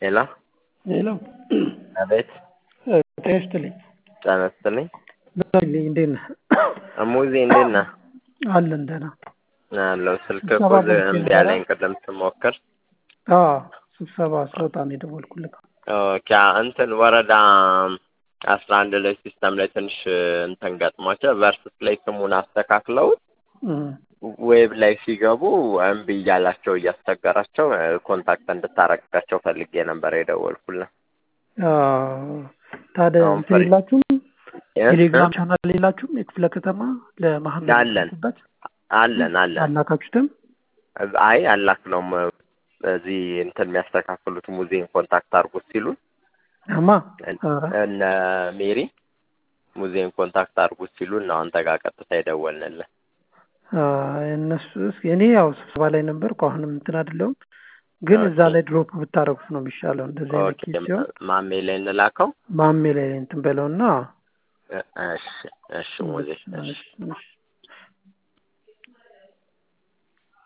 ሄሎ ሄሎ አቤት ጤና ይስጥልኝ። ጤና ይስጥልኝ። በልኝ እንዴት ነህ? እሙዜ እንዴት ነህ? አለን ደህና። አለሁ። ስልክ ስብሰባ እኮ ገብቼ እምቢ ነበረ። አለኝ ቅድም ስሞክር። አዎ ስብሰባ ስወጣ ነው የደወልኩልህ። ኦኬ እንትን ወረዳ አስራ አንድ ላይ ሲስተም ላይ ትንሽ እንትን ገጥሟቸው ቨርስስ ላይ ስሙን አስተካክለውት እም፣ ዌብ ላይ ሲገቡ እምቢ እያላቸው እያስቸገራቸው ኮንታክት እንድታረጋቸው ፈልጌ ነበር የደወልኩልህ። አዎ ታዲያ አሁን እንትን ፈሪ- የላችሁም? እ? ቴሌግራም ቻናል የላችሁም? የክፍለ ከተማ ለመሐመድ አለን። የሚጽፉበት አለን አለን። አላካችሁትም? አይ አላክነውም። እዚህ እንትን የሚያስተካክሉት ሙዚየም ኮንታክት አድርጉት ሲሉን አማ ኧረ እነ ሜሪ ሙዚየም ኮንታክት አድርጉት ሲሉን ነው አንተ ጋር ቀጥታ የደወልንልህ። አይ፣ እነሱ እስኪ እኔ ያው ስብሰባ ላይ ነበርኩ። አሁንም እንትን አይደለሁም፣ ግን እዛ ኦኬ። ላይ ድሮፕ ብታረጉት ነው የሚሻለው። እንደዚህ አይነት ኦኬ ኬስ ሲሆን ማሜ ላይ እንላከው። ማሜ ላይ እንትን በለውና እሺ እሺ ሙዜ እሺ እሺ፣ እሺ።